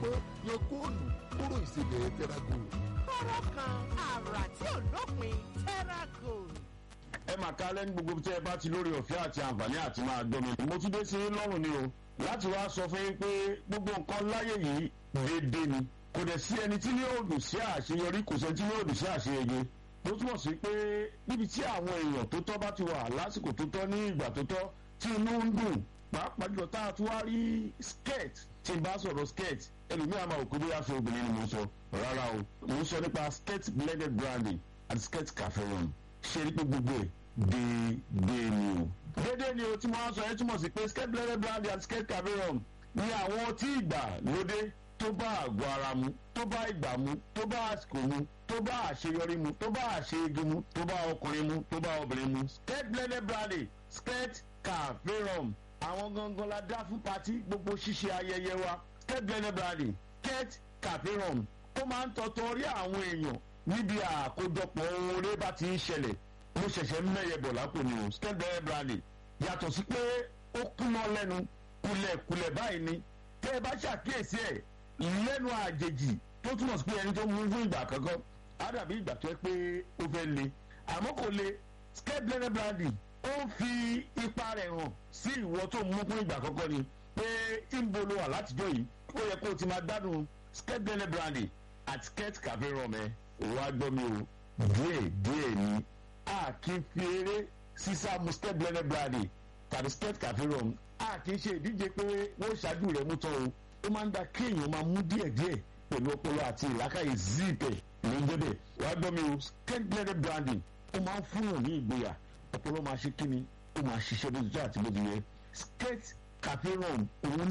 gbọ́n yan góòlù kúrò ìsebẹ̀ tẹ́rágò. kọ́rọ́ kan àrà tí ò lópin tẹ́rágò. ẹ máa ká lẹ́nu gbogbo tí ẹ bá ti lórí ọ̀fẹ́ àti àǹfààní àti máa gbọ́ mi. mo tún dé sí lọ́rùn ni o láti wá sọ fún yín pé gbogbo nǹkan láyé yìí déédéé ni kò dẹ̀ sí ẹni tí ní òòdù sí àṣeyọrí kò sẹ́ni tí ní òòdù sí àṣeyege tó túmọ̀ sí pé níbi tí àwọn èèyàn tó tọ́ bá ti wà lásìkò tó tọ́ ní ìgbà tó tọ́ tí inú ń dùn pàápàá jùlọ tá a tún wá rí skirt tí n bá sọ̀rọ̀ skirt ẹlòmíràn máa wò pé bóyá aṣọ obìnrin ni mo sọ rárá o mo ń sọ nípa skirt blended branding àti skirt cafe run ṣe rí pé gbogbo ẹ̀ déédéé ni o. déédéé ni o tí mo wá sọ yẹn túmọ̀ sí pé skirt blended branding àti skirt cafe run ni àwọn tí ìgbà lóde tó bá àgọ́ ara mu tó bá ìgbà mu tó bá àsìkò mu tó bá àṣeyọrí mu tó bá àṣeyege mu tó bá ọkùnrin mu tó bá obìnrin mu. skirt blended branding skirt cafe run àwọn gangan la dá fún pati gbogbo ṣíṣe ayẹyẹ wa skirt blended branding skirt cafe run ó máa ń tọ́tọ́ rí àwọn èèyàn níbi àkójọpọ̀ ohun eré bá ti ń ṣẹlẹ̀ mo ṣẹ̀ṣẹ̀ ń mẹ́yẹ bọ̀ lápò ni o skirt blended branding yàtọ̀ sí pé ó kúná lẹ́nu kulẹ̀kulẹ̀ báyìí ni tẹ́ ẹ bá ṣàkíyèsí ẹ̀ lẹ́nu àjèjì tó túmọ̀ sí pé ẹni tó mú fún ìgbà kankan á dàbí ìgbà tó yẹ pé ó fẹ́ le àmọ́ kò le skirt blended branding ó ń fi ipa rẹ̀ hàn sí ìwọ tó mú fún ìgbà kankan ni pé ìbolo wà látijọ́ yìí ó yẹ kó o ti máa gbádùn skirt blended branding àti skirt cafe rọmẹ wàá gbọ́ mi o díẹ̀ díẹ̀ ni a kì í fi eré sísá mu skirt blended branding tàbí skirt cafe rọm a kì í ṣe ìdíje pé wọ́n ṣáájú rẹ̀ mú tán o ó máa ń da kéèyàn máa mú díẹ̀ díẹ̀ pẹ̀lú ọpọlọ àti ìlàkàyè zíìpẹ̀ ló ń jẹ́bẹ̀ wàá gbọ́ mi o skirt blended branding ó máa ń fún yàn ní ìgboyà ọpọlọ máa ṣe kíni ó máa ṣiṣẹ́ bó ti tó àti bó ti yẹ skirt cafe rọm òun